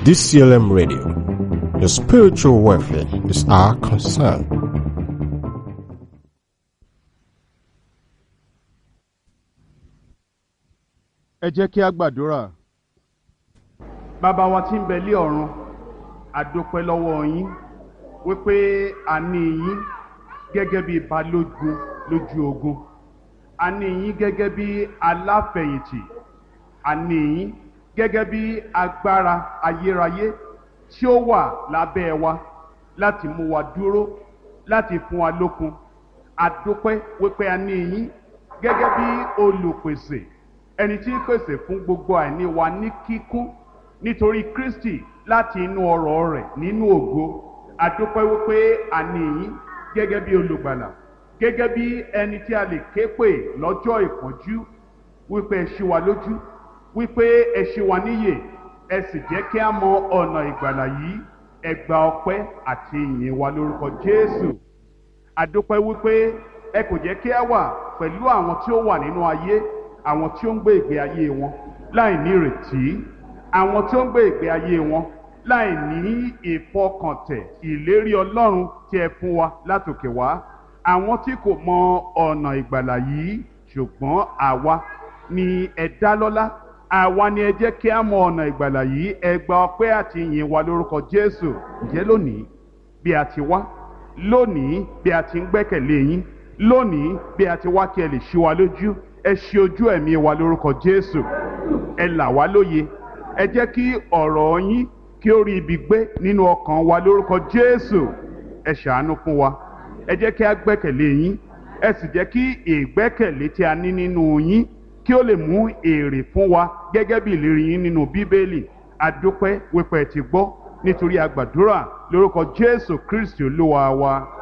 DCLM Radio. Your spiritual welfare is our concern. ẹ jẹ́ kí a gbàdúrà. bàbá wa tí ń bẹ lé ọ̀run àdópẹ́ lọ́wọ́ yín wípé a ní yín gẹ́gẹ́ bí balógun lójú ogun a ní yín gẹ́gẹ́ bí aláfẹ̀yìntì a ní yín gẹ́gẹ́ bí agbára ayérayé tí ó wà lábẹ́ wa láti mú wa dúró láti fún wa lókun àdópẹ́ wípé a ní yín gẹ́gẹ́ bí olùpèsè ẹni tí ń pèsè fún gbogbo àìní wa ní kíkún nítorí Kristi láti inú ọrọ̀ rẹ̀ nínú ògo àdúpẹ́ wípé àní yín gẹ́gẹ́ bí olùgbàlà gẹ́gẹ́ bí ẹni tí a lè ké pè lọ́jọ́ ìpọ́njú wípé ẹ ṣí wa lójú wípé ẹ ṣí wa níyè ẹ sì jẹ́ kí a mọ ọ̀nà ìgbàlà yìí ẹ gba ọpẹ́ àti ìyìn wa lórúkọ Jésù àdúpẹ́ wípé ẹ kò jẹ́ kí a wà pẹ̀lú àwọn tí ó wà nínú ayé àwọn tí ó ń gbé ìgbé ayé wọn láì ní ìrètí àwọn tí ó ń gbé ìgbé ayé wọn láì ní ìfọkàntẹ̀ ìlérí Ọlọ́run tí ẹ fún wa látòkè wá àwọn tí kò mọ ọ̀nà ìgbàlà yìí ṣùgbọ́n àwa ni ẹ dá lọ́lá àwa ni ẹ jẹ́ kí a mọ ọ̀nà ìgbàlà yìí ẹ gba ọpẹ́ àti ìyìn wa lórúkọ Jésù ǹjẹ́ lónìí bí a ti wá lónìí bí a ti ń gbẹ́kẹ̀lé yín lónìí bí a ti wá kí ẹ lè ṣí wa lójú ẹ ṣí ojú ẹ̀mí wa lórúkọ Jésù ẹ là wá lóye ẹ jẹ́ kí ọ̀rọ̀ yín kí ó rí ibi gbé nínú ọkàn wa lórúkọ Jésù ẹ ṣàánú fún wa ẹ jẹ́ kí a gbẹ́kẹ̀lé yín ẹ sì jẹ́ kí ìgbẹ́kẹ̀lé tí a ní nínú yín kí ó lè mú èrè fún wa gẹ́gẹ́ bí ìlérí yín nínú Bíbélì adúpẹ́ wípé ẹ ti gbọ́ nítorí a gbàdúrà lórúkọ Jésù Kristi Olúwa wa.